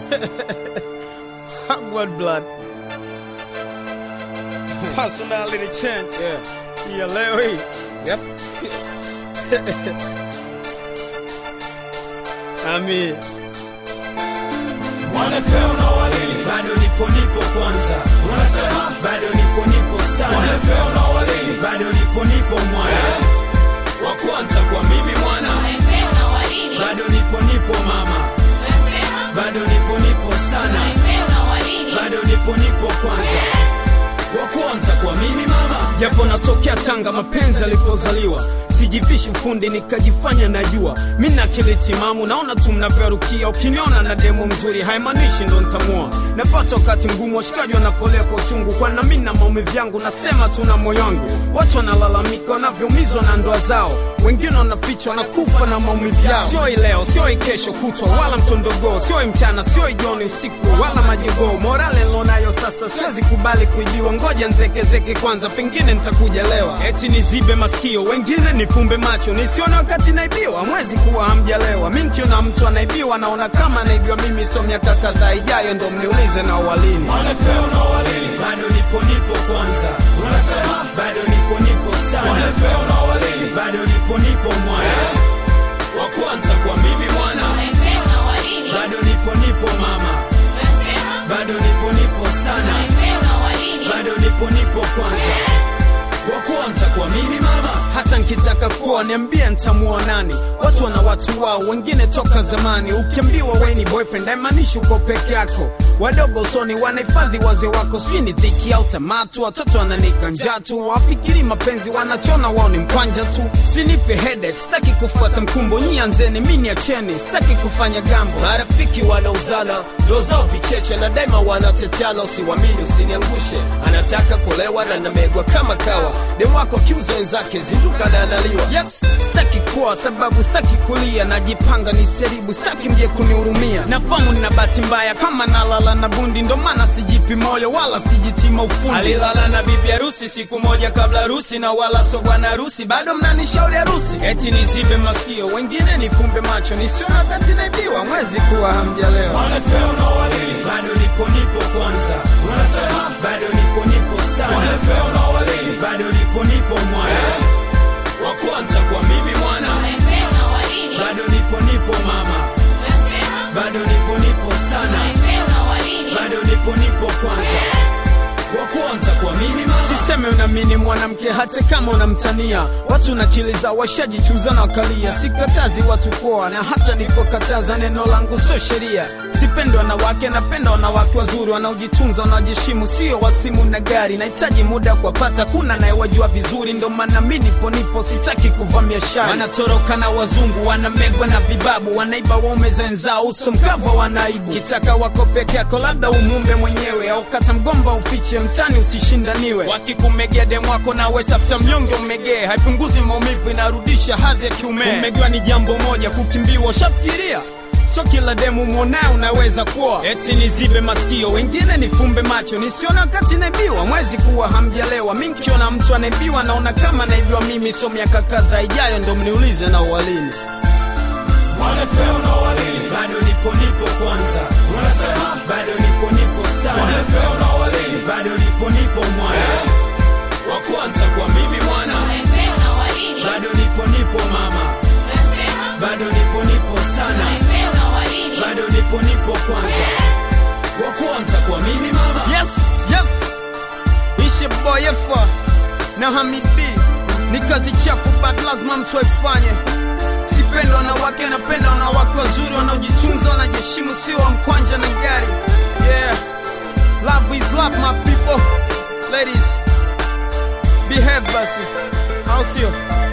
Hot blood. Personality change. Yeah. Ya leo hii. Yep. Ami. Wanafeo na walini bado nipo nipo kwanza unasema bado nipo nipo sana Wanafeo na walini bado nipo nipo mwana wa kwanza kwa mimi mwana bado nipo nipo mama bado nipo nipo sana bado nipo nipo kwanza wa kwanza kwa mimi mama Japo natokea Tanga, mapenzi alipozaliwa sijivishi ufundi nikajifanya najua mi na akili timamu, naona tu mnavyorukia. Ukiniona na demo mzuri haimaanishi ndo ntamua. Napata wakati mgumu, washikaji wanapolea kwa uchungu, kwa na mi na maumivu yangu, nasema tu na moyo wangu. Watu wanalalamika wanavyoumizwa na ndoa zao, wengine wanafichwa na kufa na maumivu yao. Sio leo, sio kesho kutwa, wala mtondogoo, sio mchana, sio jioni, usiku wala majogoo. Morale nilonayo sasa siwezi kubali kuibiwa, ngoja nzekezeke kwanza, pengine nitakuja lewa. Eti nizibe masikio, wengine nifumbe macho, nisione wakati naibiwa. Mwezi kuwa hamjalewa, mi nkiona mtu anaibiwa naona kama anaibiwa mimi. So miaka kadhaa ijayo ndo mniulize na walini Wanafeo na walini bado nipo nipo kwanza unasema bado nipo nipo sana Wanafeo na walini bado nipo nipo mwana wa kwanza kwa mimi mwana bado nipo nipo mama bado nipo nipo sana bado nipo nipo kwanza wa kwanza kwa mimi mama hata nkitaka kuwa niambie ntamuoa nani watu wana watu wao wengine toka zamani ukiambiwa we ni boyfriend haimaanishi uko peke yako wadogo usoni wanahifadhi wazee wako sijui ni dhiki au tamatu watoto wananika njaa tu wafikiri mapenzi wanachona wao ni mkwanja tu sinipe headache sitaki kufuata mkumbo nyianzeni mi niacheni sitaki kufanya gambo marafiki wanauzana ndo zao vicheche na daima wanateteana usiwamini usiniangushe anataka kulewa na namegwa kama kawa demu wako kiuza wenzake zinduka na analiwa yes sitaki kuwa sababu sitaki kulia najipanga ni seribu sitaki mje kunihurumia nafamu nina bahati mbaya kama nalala na bundi ndo maana sijipi moyo wala sijitima ufundi alilala na bibi harusi siku moja kabla harusi na wala so bwana harusi bado mnanishauri harusi eti nizibe masikio wengine nifumbe macho nisiona wakati naibiwa mwezi kuwa hamjalewa Wanafeo na walini bado nipo nipo kwanza unasema bado nipo nipo sana Wanafeo na walini bado nipo nipo mwana wa kwanza kwa mimi mwana bado nipo nipo mama bado nipo nipo sana bado nipo nipo kwanza wa kwanza kwa mimi mama siseme unamini mwanamke hata kama unamtania watu nakiliza washajichuza na wakalia sikatazi watu poa na hata nipokataza neno langu sio sheria sipendi wanawake napenda wanawake wazuri wanaojitunza wanaojiheshimu sio wasimu na gari nahitaji muda kuwapata kuna nayewajua vizuri ndo maana mi nipo nipo sitaki kuvamia shari wanatoroka na wazungu wanamegwa na vibabu wanaiba waume za wenzao uso mkavu wanaibu kitaka wako peke yako labda umumbe mwenyewe au kata mgomba ufiche mtani usishindaniwe wakikumegea demu wako nawe tafuta mnyonge umegee haipunguzi maumivu inarudisha hadhi ya kiume kumegewa ni jambo moja kukimbiwa ushafikiria so kila demu mwonaye unaweza kuwa eti nizibe masikio wengine nifumbe macho nisiona wakati naibiwa mwezi kuwa hamjalewa mi nkiona mtu anaibiwa naona kama naibiwa mimi so miaka kadhaa ijayo ndo mniulize na uwalini Wanafeo na walini bado nipo nipo kwanza unasema bado nipo nipo sana Wanafeo na walini bado nipo nipo mwana wa kwanza kwa mimi mwana bado nipo nipo mama bado nipo nipo sana bado nipo nipo kwanza wa kwanza kwa mimi mama yes yes ishe boyefa na hamid b ni kazi chafu but lazima mtu aifanye sipenda wanawake napenda wanawake wazuri wanaojitunza wanajiheshimu sio wa mkwanja na gari yeah love is love my people ladies behave basi au sio